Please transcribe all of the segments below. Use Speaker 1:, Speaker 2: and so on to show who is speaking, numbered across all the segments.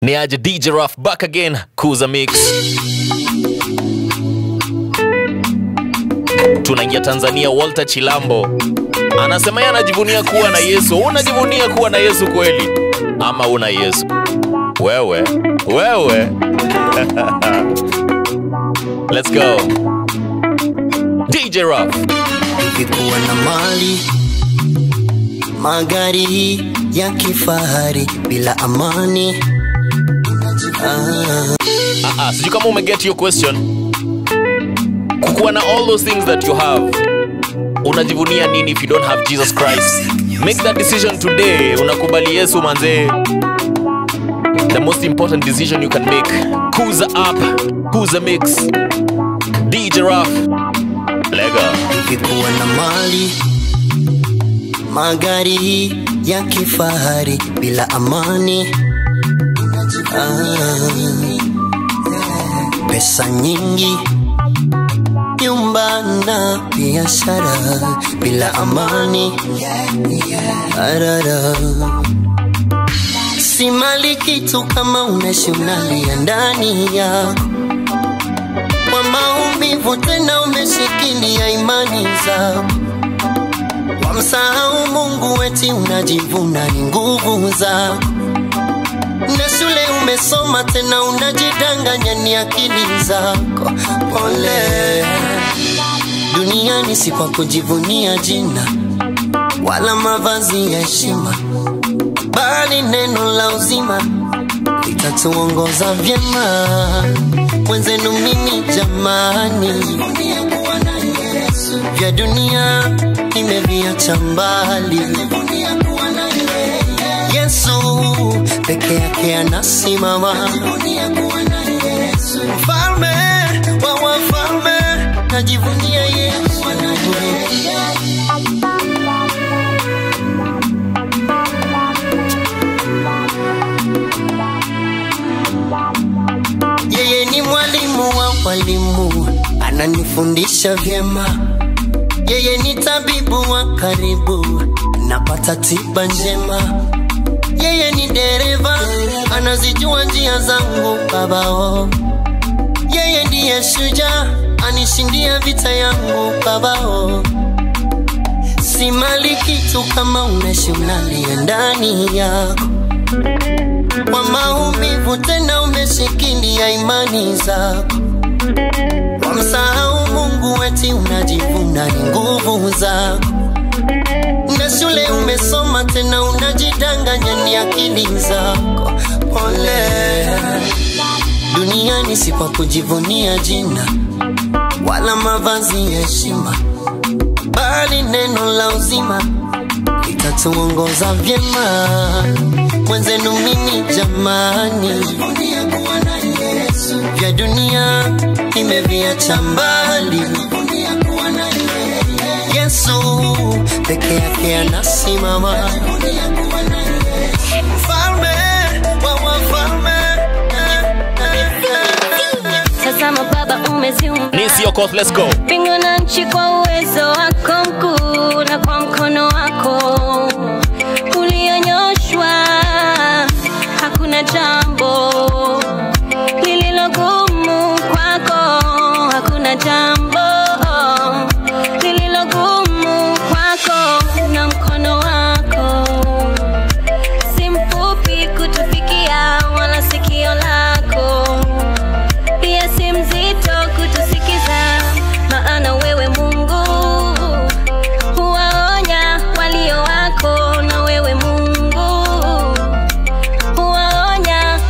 Speaker 1: ni aje dj raf back again kuza mix tunaingia tanzania walter chilambo anasema yeye anajivunia kuwa na yesu unajivunia kuwa na yesu kweli ama una yesu wewe wewe let's go dj raf
Speaker 2: Ningekuwa na mali magari ya kifahari bila amani ah,
Speaker 1: Ah, ah, sijui kama umeget your question kukuwa na all those things that you have unajivunia nini if you don't have jesus christ make that decision today unakubali yesu manzee the most important decision you can make kuza up kuza mix dj raf lego
Speaker 2: ningekuwa na mali magari ya kifahari bila amani ah, pesa nyingi nyumba na biashara bila amani arara si mali kitu kama unaishi unalia ndani yako kwa maumivu tena umeshikilia imani zako wamsahau mungu weti unajivuna ni nguvu zako na shule umesoma tena unajidanganya ni akili zako pole duniani si kwa kujivunia jina wala mavazi ya heshima bali neno la uzima litatuongoza vyema mwenzenu mimi jamani vya dunia nimeviacha mbali yesu peke yake anasimama mfalme wa wafalme najivunia yesu yeye ni mwalimu wa walimu ananifundisha vyema yeye ni tabibu wa karibu napata tiba njema yeye ni dereva anazijua njia zangu babao yeye ndiye shujaa anishindia vita yangu babao si mali kitu kama unaishi unalia ndani yako kwa maumivu tena umeshikilia imani zako wamsahau mungu weti unajivuna ni nguvu zako na shule umesoma tena unajidanganya ni akili zako pole duniani si kwa kujivunia jina wala mavazi ya heshima bali neno la uzima litatuongoza vyema mwenzenu mimi jamani vya dunia nimeviacha mbali yesu peke yake anasimama mfalme wa wafalme
Speaker 3: Tazama Baba, umeziumba
Speaker 1: nisi yokoth let's go
Speaker 3: mbingu na nchi kwa uwezo wako mkuu na kwa mkono wako ulionyoshwa. Hakuna jambo lililogumu kwako, hakuna jambo lililogumu kwako, na mkono wako si mfupi kutufikia, wala sikio lako pia si mzito kutusikiza, maana wewe Mungu huwaonya walio wako, na wewe Mungu huwaonya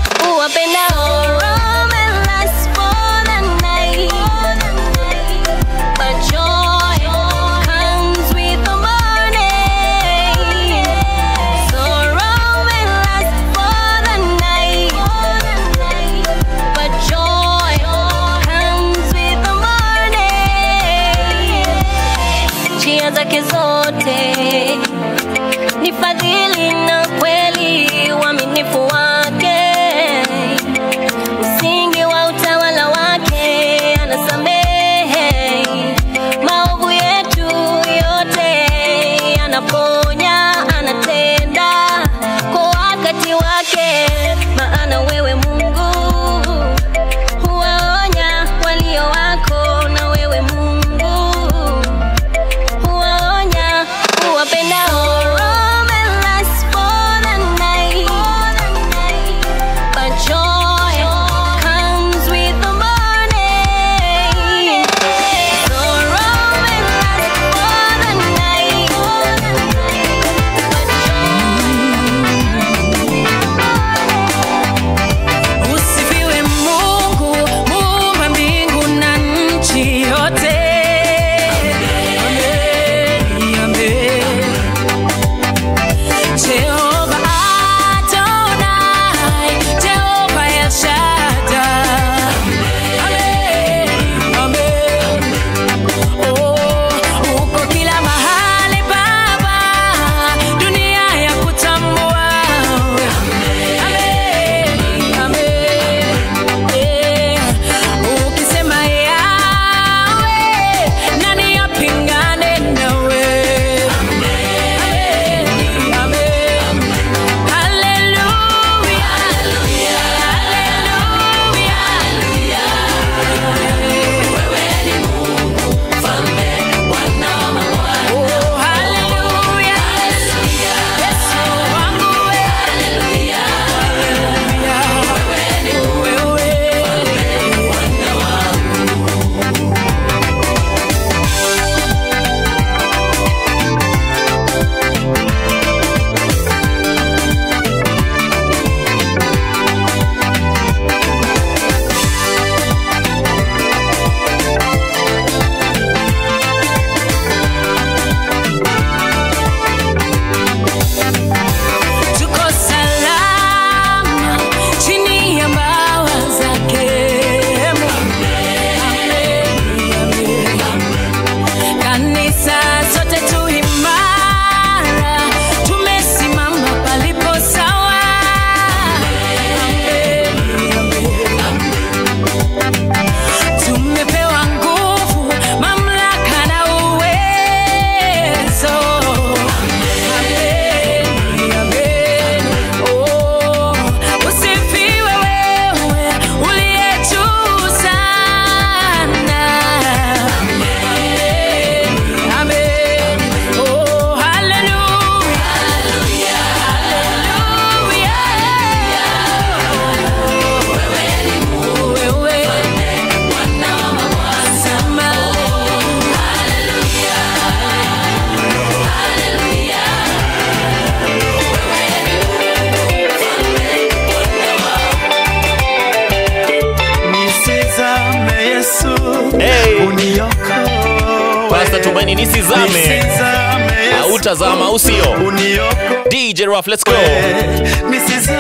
Speaker 1: tumaini nisizame
Speaker 4: nisizame Yesu,
Speaker 1: hautazama au sio
Speaker 4: uniokoe
Speaker 1: dj Raf, let's go
Speaker 4: nisizame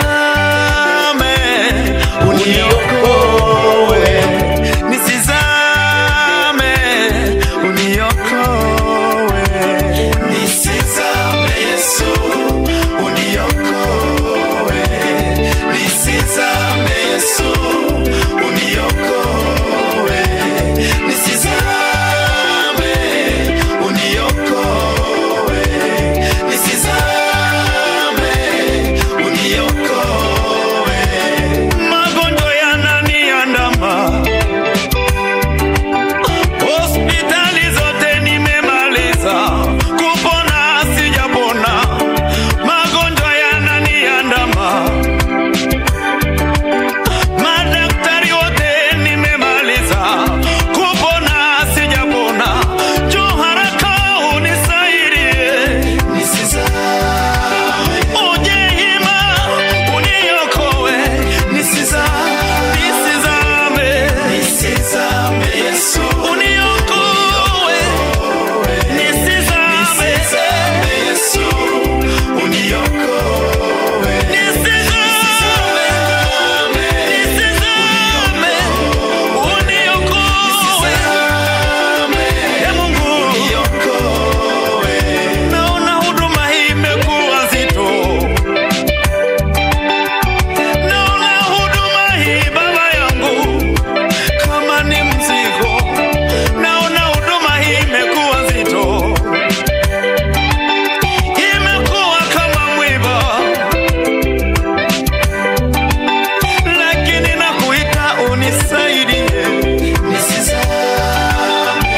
Speaker 4: uniokoe nisizame uniokoe nisizame Yesu uniokoe nisizame Yesu uniokoe nisizame uniokoe nisizame uniokoe magonjwa yananiandama hospitali zote nimemaliza kupona sijapona magonjwa yananiandama madaktari wote nimemaliza kupona sijapona jo haraka unisaidie nisizame uje hima uniokoe nisizame nisizame nisizame Yesu uniokoe nisizame Yesu uniokoe nisizame nisizame uniokoe Ee Mungu uniokoe naona huduma hii imekuwa nzito naona huduma hii baba yangu kama ni mzigo naona huduma hii imekuwa nzito imekuwa kama mwiba lakini nakuita unisaidie nisizame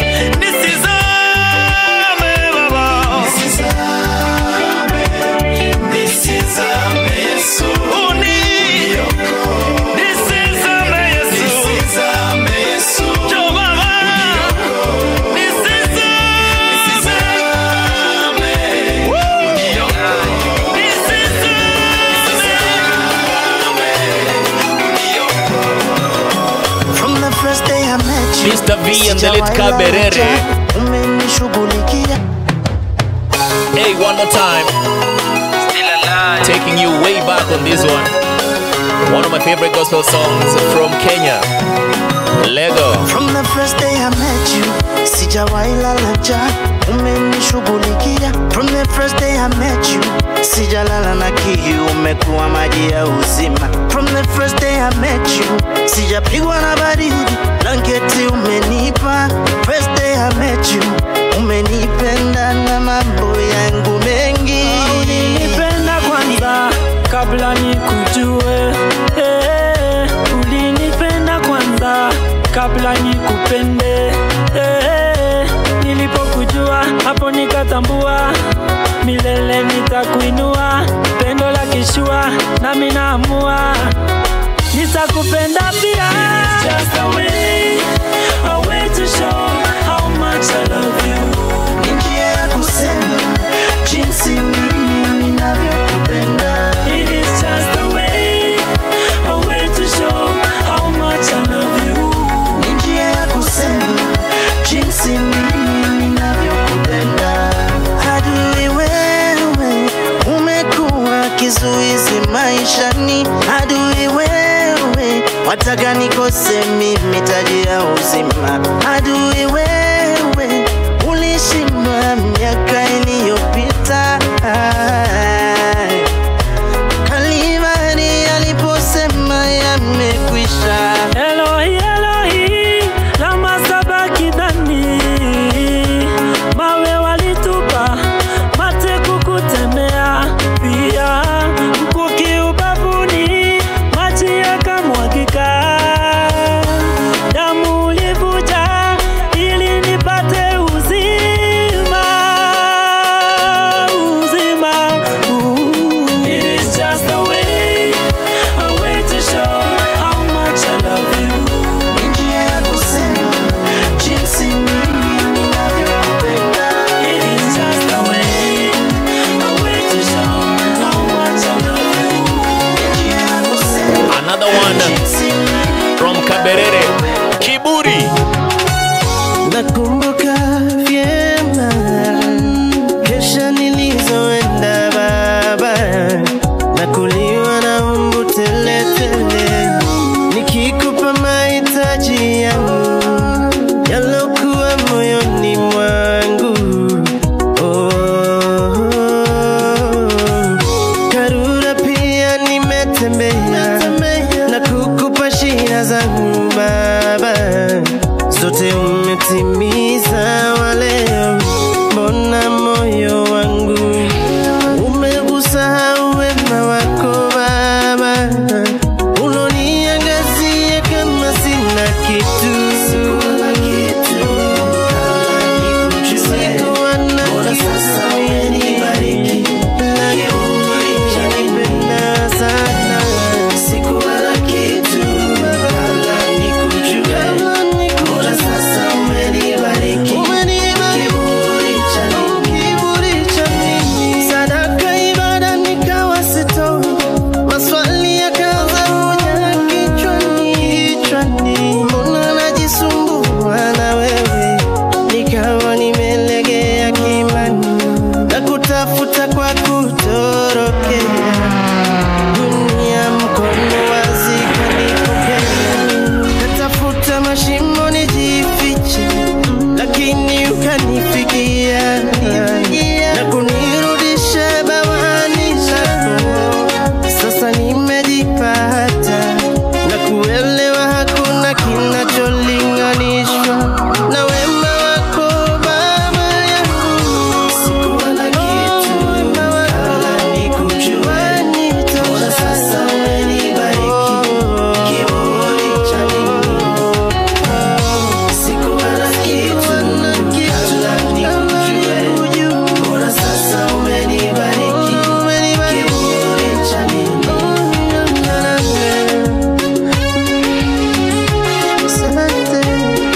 Speaker 4: nisizame baba nisizame nisizame Yesu uni nisizame Yesu nisizame Yesu jo baba nisizame
Speaker 5: From the first day I met you,
Speaker 1: Mr. V and the late
Speaker 5: sijawahi
Speaker 1: Kaberere.
Speaker 5: laja, umenishughulikia
Speaker 1: hey one more time taking you way back on this one one of my favorite gospel songs from kenya lego
Speaker 5: From the first day I met you, sijawahi lala njaa, umenishughulikia. From the first day I met you, sijalala na kiu, umekuwa maji ya uzima. From the first day I met you, sijapigwa na baridi, blanketi umenipa. First day I met you, umenipenda na mambo yangu mengi.
Speaker 6: ulinipenda kwanza kabla nikujue eh, ulinipenda kwanza kabla nikupende eh, nilipokujua hapo nikatambua milele nitakuinua pendo la kishua nami naamua nitakupenda pia Just a way, a way to show how much I love you.
Speaker 5: Ni njia ya kusema jinsi mimi ninavyokupenda.
Speaker 6: It is just a way, a way to show how much I love you.
Speaker 5: Ni njia ya kusema jinsi mimi ninavyokupenda. Adui wewe, umekuwa kizuizi maishani. Adui wewe, wataka nikose mimi taji ya uzima. Adui wewe, ulishindwa miaka iliyopita. Kalvari aliposema yamekwisha.
Speaker 6: Elohi, Elohi, lama sabakithani. Mawe walitupa, mate kukutemea, pia mkuki ubavuni, maji yakamwagika. Damu ulivuja ili nipate uzima, uzima. Ooh. It is just a way, a way to show how much I love you.
Speaker 5: Ni njia ya kusema jinsi mimi ninavyokupenda.
Speaker 6: It is just a way, a way to show how much I love you.
Speaker 5: Ni njia ya kusema
Speaker 1: another one
Speaker 5: jinsi mimi
Speaker 1: from kaberere kiburi
Speaker 5: nakumbuka vyema natembea na kukupa shida zangu Baba, zote umetimiza wa leo. Mbona moyo wangu umeusahau wema wako Baba, unoniangazia kama sina kitu Sikuwa na kitu sasa umenibariki Nakupenda sana Sikuwa na kitu kabla nikujue Mbona sasa umenibariki Kiburi cha nini Sadaka ibada nikawa sitoi Maswali yakaanza kuja kichwani kichwani Mbona najisumbua na wewe Nikawa nimelegea kimani Na kutafuta kwa kutorokea Dunia mkono wazi kanipokea Natafuta mashimo nijifiche Lakini ukanifikia Na kunirudisha bawani zako Sasa nimejipata Na kuelewa hakuna kinacholinganishwa Na wema wako baba yangu Sikuwa na kitu kabla nikujue Mbona sasa umenibariki Kiburi cha nini Sikuwa na kitu kabla nikujue Mbona sasa umenibariki Kiburi cha nini Asante.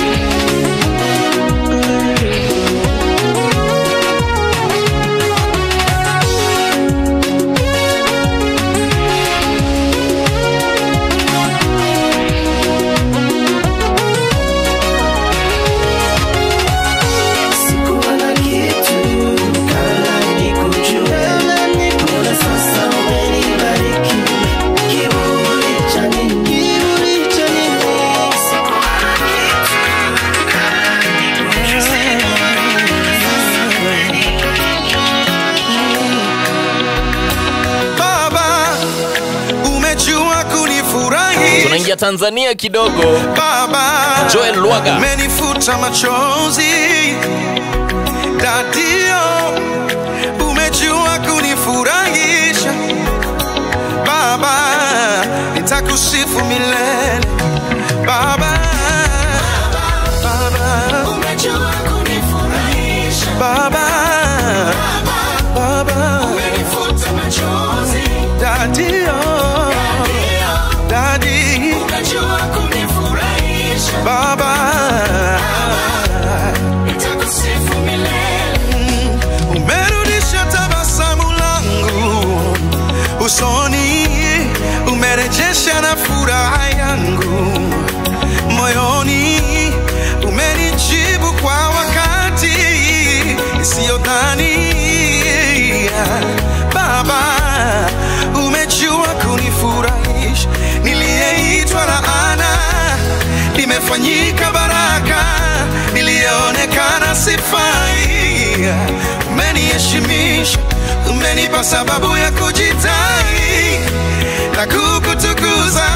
Speaker 5: Sikuwa na kitu kabla nikujue, mbona sasa umenibariki? Kiburi cha nini? Kiburi cha nini? Sikuwa na kitu kabla nikujue,
Speaker 4: Baba, umejua kunifurahi
Speaker 1: tunaingia tanzania kidogo
Speaker 4: Baba,
Speaker 1: Joel Lwaga.
Speaker 4: umenifuta machozi Dadio, umejua kunifurahisha Baba, nitakusifu milele Baba, Baba, umejua kunifurahisha Baba, Baba, umenifuta machozi Dadio, Dadi, umejua kunifurahisha Baba, nitakusifu milele umerudisha tabasamu langu usoni, umerejesha na furaha yangu moyoni, umenijibu kwa wakati isiyodhania. Baba, umejua kunifurahisha, niliyeitwa laana nimefanyika baraka, niliyeonekana sifai, umeniheshimisha, umenipa sababu ya kujitai na kukutukuza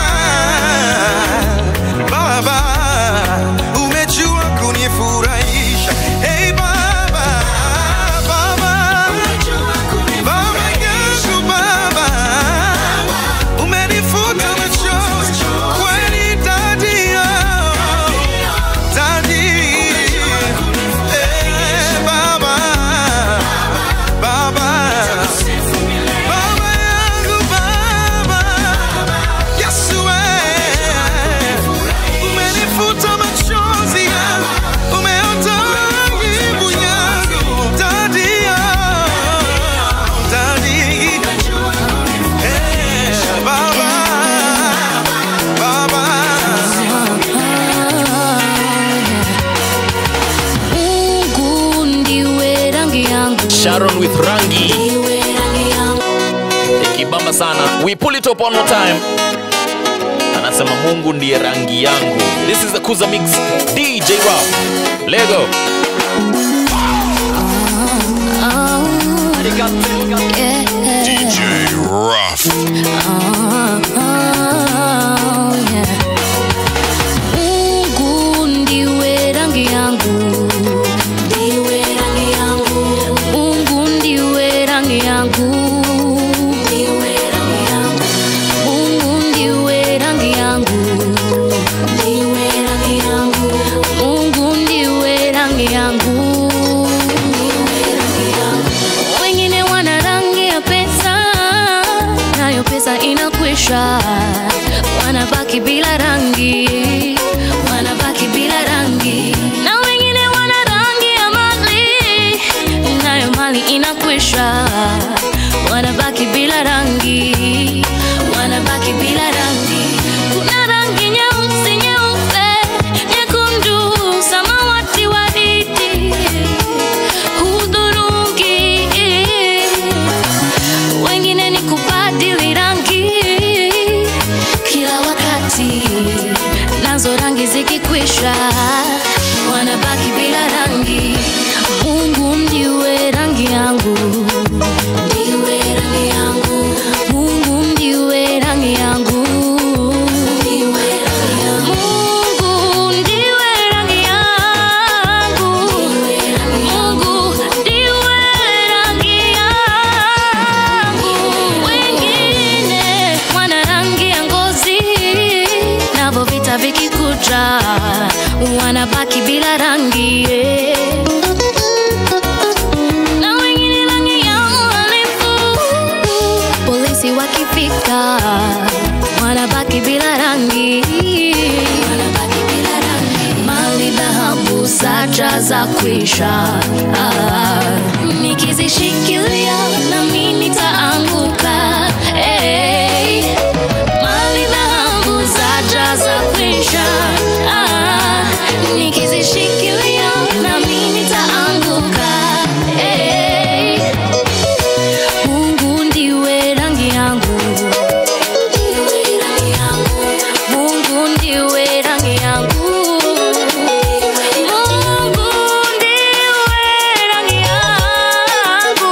Speaker 4: Baba, umejua kunifurahisha. Hey Baba, Baba, Baba yangu Baba, umenifuta machozi kweli Daddy, oh, Daddy. Eh, Baba, Baba, Baba yangu Baba, Yesu eh, umenifuta machozi yangu, umeondoa aibu yangu Daddy, oh, Daddy. Eh, Baba, Baba.
Speaker 3: Mungu ndiwe rangi yangu,
Speaker 1: sharon with rangi
Speaker 3: ndiwe rangi yangu.
Speaker 1: ikibamba sana we pull it up one more time anasema mungu ndiye rangi yangu this is the kuza mix dj rap lego
Speaker 3: Yeah.
Speaker 7: DJ Rough.
Speaker 3: Ah. inakwisha, wanabaki bila rangi, wanabaki bila rangi, na wengine wana rangi ya mali, nayo mali inakwisha, wanabaki bila rangi, wanabaki bila rangi. Kuna rangi nyeusi, nyeupe, nyekundu, samawati, waridi, hudhurungi wengine ni kubadili rangi kila wakati, nazo rangi zikikwisha wanabaki bila rangi. Mungu ndiwe rangi yangu, ndiwe rangi yangu. Mungu ndiwe rangi yangu, ndiwe rangi yangu. Mungu ndiwe rangi yangu, Mungu ndiwe rangi yangu. Wengine wana rangi ya ngozi, navo vita vikikuja wanabaki bila rangi yeah. na wengine rangi ya uhalifu, polisi wakifika wanabaki bila rangi, wanabaki bila rangi. Mali dhahabu sacha za kwisha, ah, nikizishikilia nami nitaanguka. Hey. Mali dhahabu sacha za kwisha, ah, nikizishikilia nami nitaanguka. Hey. Mungu ndiwe rangi yangu, ndiwe rangi yangu. Mungu ndiwe rangi yangu. Mungu ndiwe rangi yangu.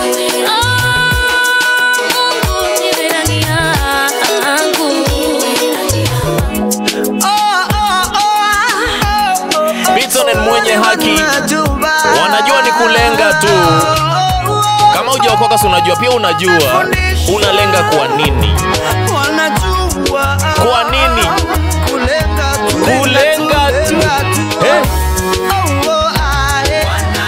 Speaker 3: Oh, Mungu ndiwe rangi yangu.
Speaker 1: Bitson and mwenye haki wanajua ni kulenga tu. Kama hujaokoka si unajua, pia unajua unalenga kwa nini?
Speaker 5: wanajua
Speaker 1: Kwa nini?
Speaker 5: kulenga tu,
Speaker 1: Kulenga tu. Eh?
Speaker 5: Oh, oh, ah, eh.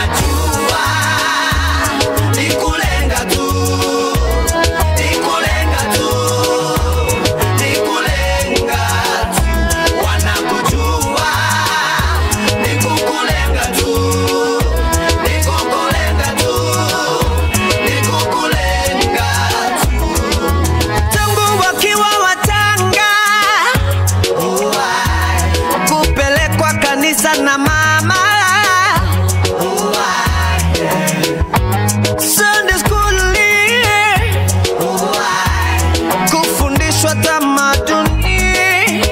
Speaker 5: tangu wakiwa watanga kupelekwa kanisa na mama Sunday school kufundishwa tamaduni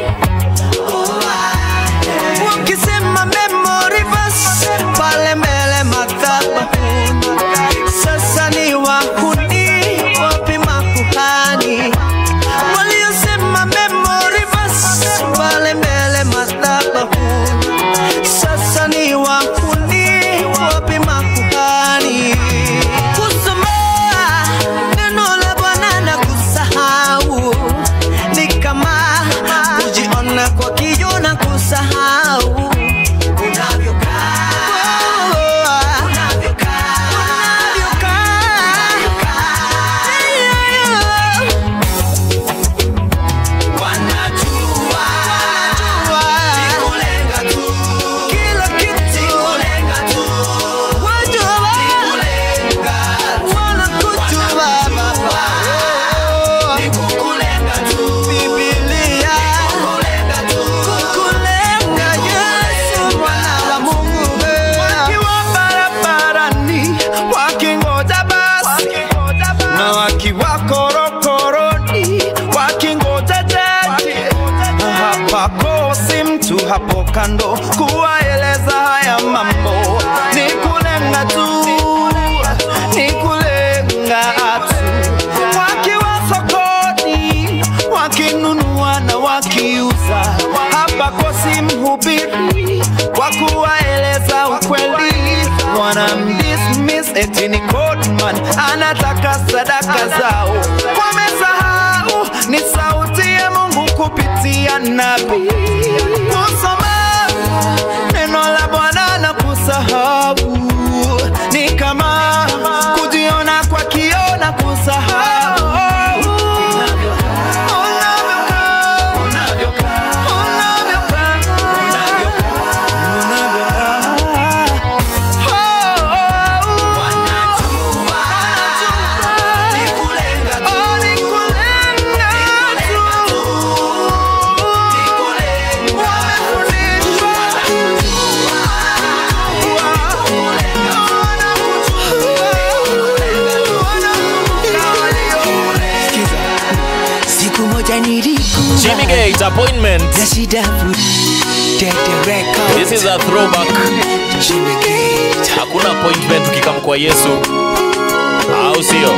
Speaker 5: wakisema memory verse pale mbele madhabahuni sasa ni wahuni wapi makuhani waliosema memory verse pale mbele madhabahuni sasa ni wahuni wapi makuhani kusoma neno la Bwana na kusahau ni kama kujiona kwa kioo na kusahau unavyokaa wakiwa barabarani wakingoja basi na wakiwa korokoroni wakingoja jaji hapakosi mtu hapo kando kuwaeleza haya mambo ni kulenga tu ni kulenga tu wakiwa sokoni wakinunua na wakiuza hapakosi mhubiri wa kuwaeleza ukweli wanamdismiss eti ni Codman anataka sadaka zao wamesahau ni sauti ya Mungu kupitia nabii kusoma neno la Bwana na kusahau ni kama kujiona kwa kioo na kusahau
Speaker 7: siku moja nilikuwa
Speaker 1: Jimmy Gate appointment.
Speaker 7: na shida fu- Tete Records.
Speaker 1: This is a throwback.
Speaker 7: Jimmy Gate.
Speaker 1: Hakuna appointment ukikam kwa Yesu, au sio?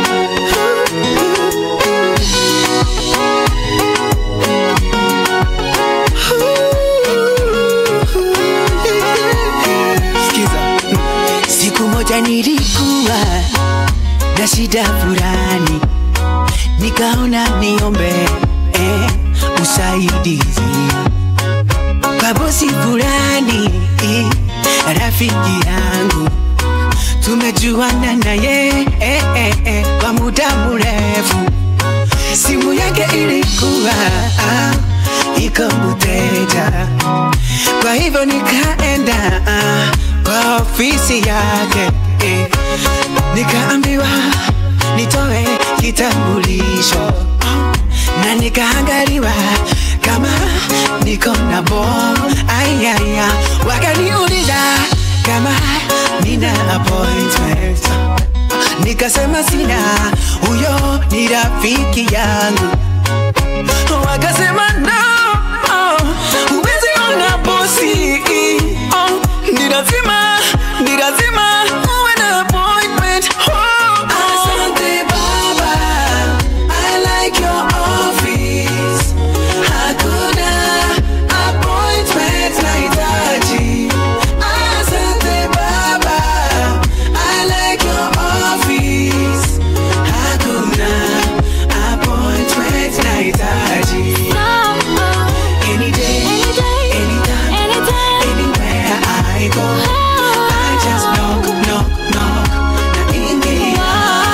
Speaker 7: Sikiza. Siku moja nilikuwa na shida fulani, nikaona niombe eh, usaidizi kwa bosi fulani eh, rafiki yangu tumejuana naye eh, eh, eh, kwa muda mrefu. Simu yake ilikuwa ah, iko mteja, kwa hivyo nikaenda ah, kwa ofisi yake eh, nikaambiwa nitoe kitambulisho na nikaangaliwa kama niko na bom ayaya, wakaniuliza kama nina appointment nikasema sina, huyo ni rafiki yangu. Wakasema no, huwezi ona bosi, oh, ni lazima, ni lazima uwe na appointment. Oh, asante baba, I like your office. Hakuna appointment nahitaji. Asante baba, I like your office. Hakuna appointment nahitaji. Any day, anytime, anywhere I go, I just knock, knock, knock, naingia.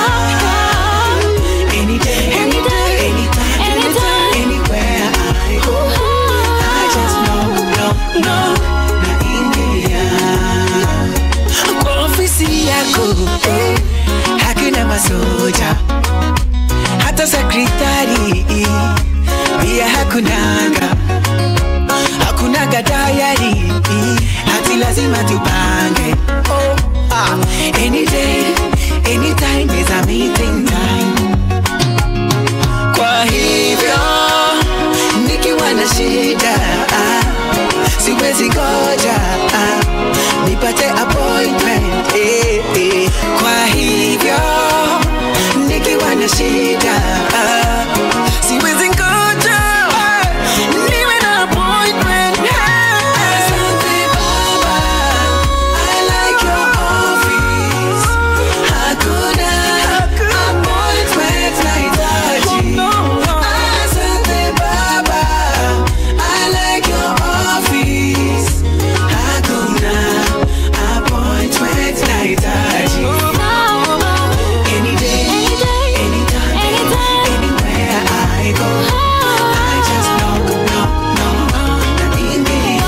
Speaker 7: Any day, anytime, anywhere I go, I just knock, knock, knock, naingia. Kwa ofisi yako eh, hakuna masoja hata sekretari pia hakunanga hakunaga dayari hati lazima tupange oh, ah. any day anytime is a meeting time kwa hivyo nikiwa na shida ah, siwezi ngoja ah, nipate appointment eh, eh. kwa hivyo nikiwa na shida ah, siwezi ngoja ah, niwe na appointment Asante baba, I like your office. Hakuna appointment nahitaji. Asante baba, I like your office. Hakuna appointment nahitaji. Any day, anytime, anywhere I go, I just knock, knock, knock, naingia.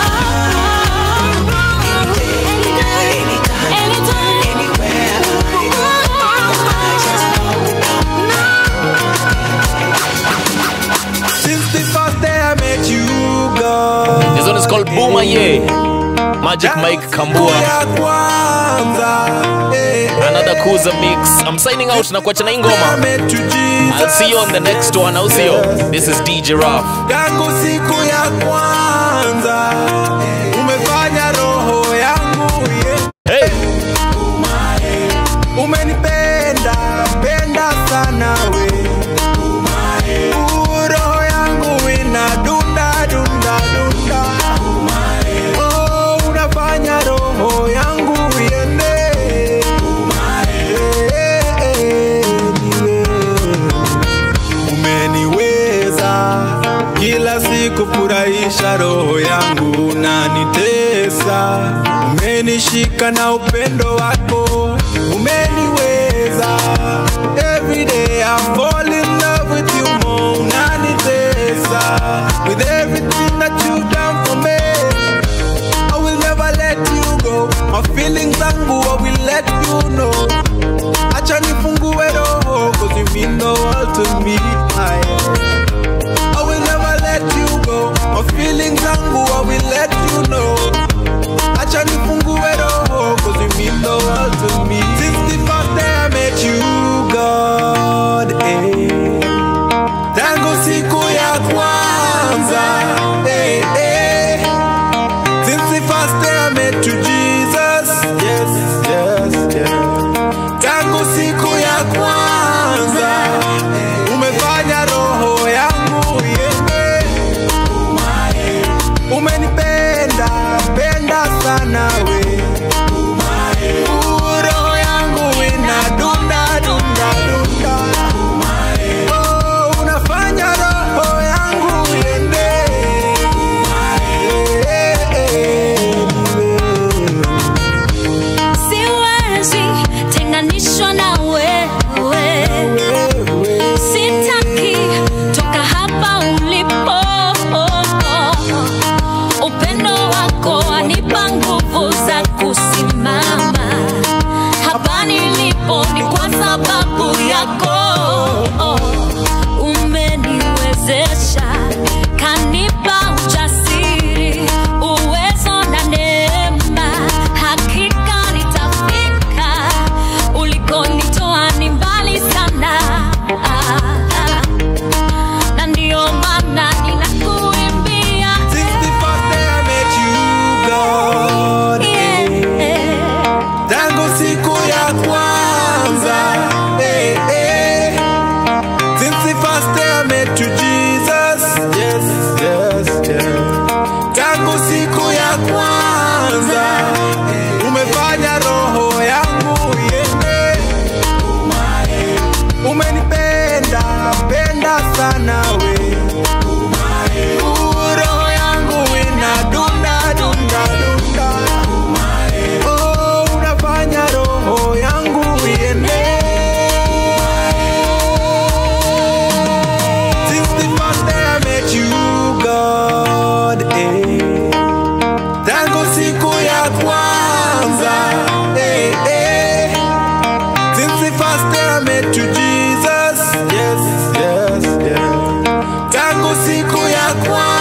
Speaker 7: Any day, anytime, anywhere I go, I just knock, knock,
Speaker 4: Since the first day I met you, God.
Speaker 1: This one is called Boomer Ye. Magic Mike Kambua.
Speaker 4: Ya kwanza, eh, eh,
Speaker 1: Another Kuza mix. I'm signing out na kuacha na hii
Speaker 4: I
Speaker 1: ngoma.
Speaker 4: met you, Jesus.
Speaker 1: I'll see you on the next one, au sio? This is DJ Raf.
Speaker 4: yangu siku ya kwanza umefanya roho yangu yeah.
Speaker 1: Hey!
Speaker 4: umenipenda penda sana we Uh, roho yangu ina dunda dunda dunda oh, unafanya roho yangu iende Eh, eh, niwe. umeniweza kila siku furahisha roho yangu unanitesa umenishika na upendo wako umeniweza every day I fall in love with you more unanitesa with everything that you done for me I will never let you go my feelings zangu I will let you know acha nifungue roho cause you mean the world to me I, I will never let you go my feelings zangu I will let you know acha nifungue roho cause you mean the world to me since the first day I met you God eh. nawe Uh, roho yangu inadunda dunda dunda Oh, unafanya roho yangu iende Since the first day I met you, God, eh. Tangu siku ya kwanza, eh, eh. Since the first day I met you, Jesus, yes, yes, yes. Tangu siku ya kwanza